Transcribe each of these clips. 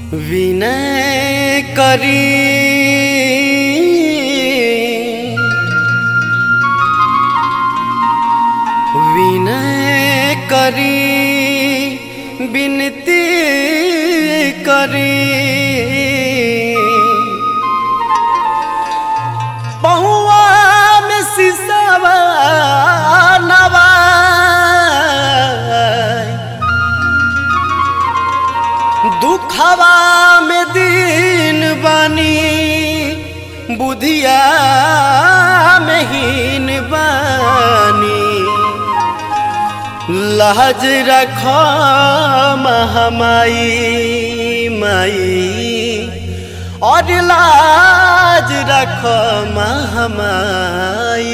विनय करी विनय करी विनती करी बहुआ में सिसवा नवा दुखवा में दिन बानी बुधिया में हीन बानी लाज रख महामाई माई और लाज रख महामाई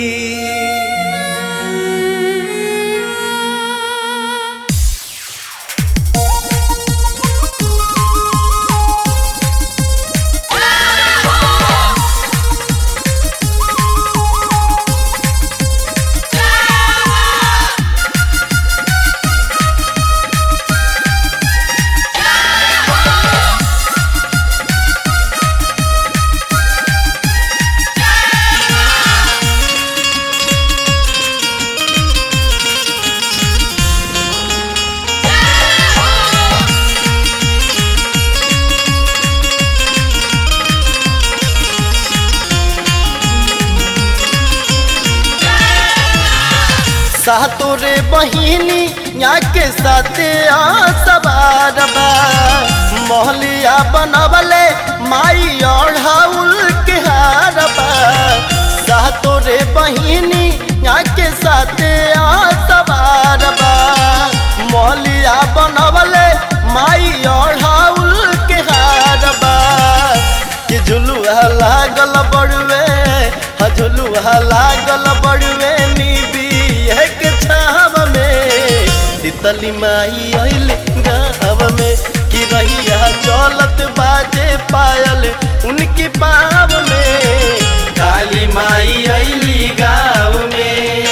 सातो रे बहिनी यहाँ के साथे सवार बा मोहलिया बनवले माई ओढ़ाउल के हार बा सातो रे बहिनी यहाँ के साथे सवार बा मोहलिया बनवले माई ओढ़ाउल के हार बा कि झुलुआ लागल बड़ुए हा झुलुआ लागल बड़ुए निबी एक छाव में तितली माई आइल गाँव में कि रहिया चलत बाजे पायल उनकी पाव में काली माई आइली गाँव में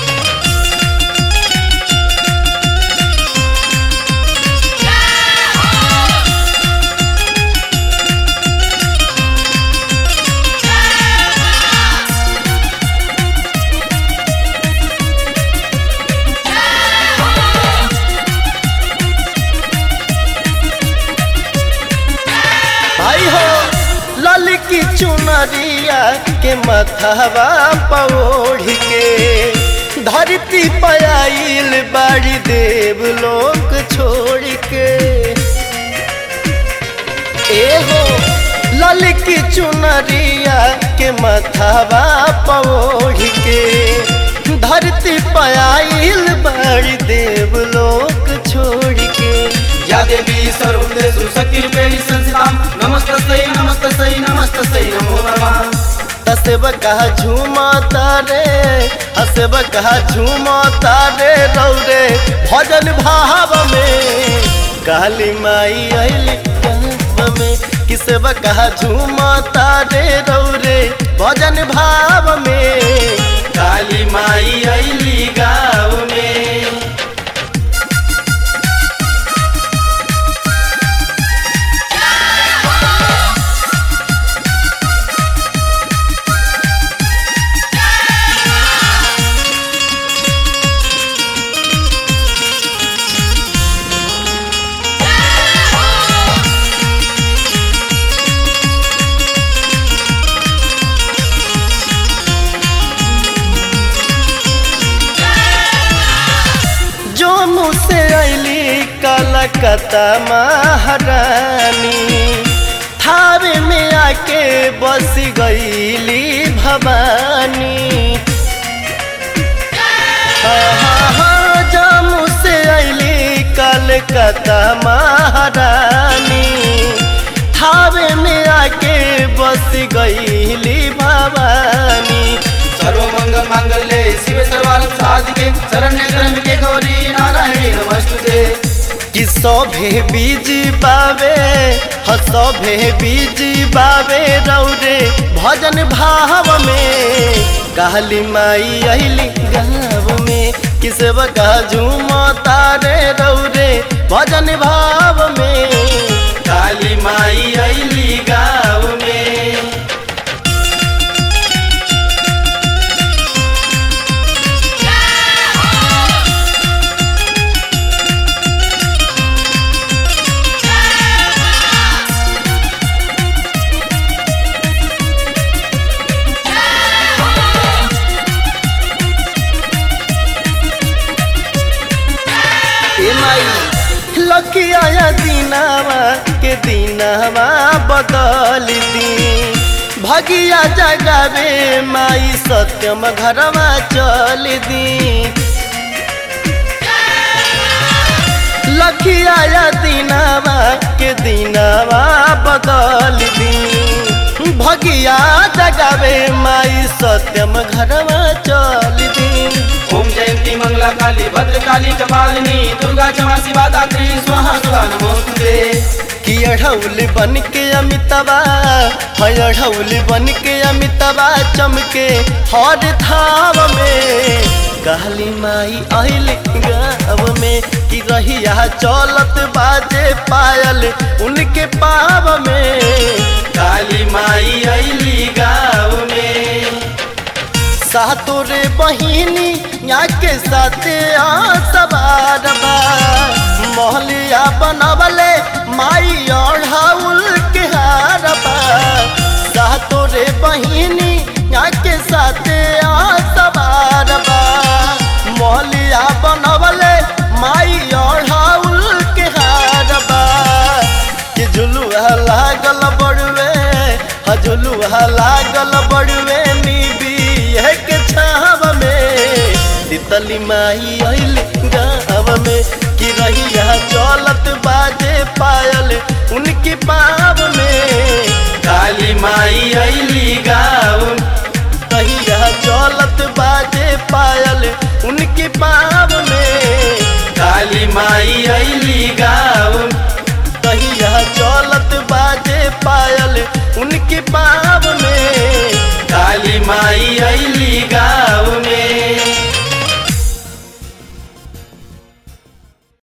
भाई हो ललकी चुनरिया के मथवा पौढ़ के धरती पयाइल बाड़ी देव लोक छोड़ के ए हो ललकी चुनरिया के मथवा पौढ़ के धरती पयाइल बाड़ी देव लोक छोड़ के या देवी सर्वदेषु शक्तिरूपेणी संस्थितां नमस्तस्यै नमस्तस्यै नमस्तस्यै नमो नमः हसेब कहा झूमता रे हसेब कहा झूमता रे रौरे भजन भाव में काली माई आइली गाँव में किसेब कहा झूमता रे रौरे भजन भाव में काली माई अइली गाँव में जो मुझसे अली कलकत्ता महारानी थावे में आके बस गईली भवानी जम्मू से अली कलकत्ता महारानी थावे में आके बस गईली भवानी सर्वमंगल मांगल्ये शिवे सर्वार्थ साधिके शरण्ये त्र्यंबके गौरी नारायणी नमस्तुते कि सभे बीज पावे ह सभे बीज पावे रौरे भजन भाव में कहली माई अली गाँव में किसब का झूम तारे रौरे भजन भाव में काली दिनावा के दिनावा बदल दी भगिया जगावे माई सत्यम घरवा चल दी लखिया या दिनावा के दिनावा बदल दी भगिया जगावे माई सत्यम घरवा चल दी ओम जयंती मंगला काली भद्र काली कपालिनी दुर्गा क्षमा शिवा दात्री स्वाहा सुधा नमोस्तुते कि अढ़ौल बन के अमितवा है अढ़ौल बन के अमितवा चमके हर थाव में कहली माई आइल गाँव में कि रहिया चलत बाजे पायल उनके पाव में काली माई अली गाँव में सातो रे बहिनी यहाँ के साथे आ सवार बा मोहलिया बनवले माई ओढ़ाउल के हार बा सातो रे बहिनी यहाँ के साथे आ सवार बा मोहलिया बनवले माई ओढ़ाउल के हार बा कि झुलुआ लागल बड़ुए ह झुलुआ लागल बड़ुए निबी के छाव में तितली माई आइल गाँव में कि रहिया चलत बाजे पायल उनके पाव में काली माई अली गाँव रहिया चलत बाजे पायल उनके पाव में काली माई अली गाँव रहिया चलत बाजे पायल उनके पाव में काली माई अली गाँव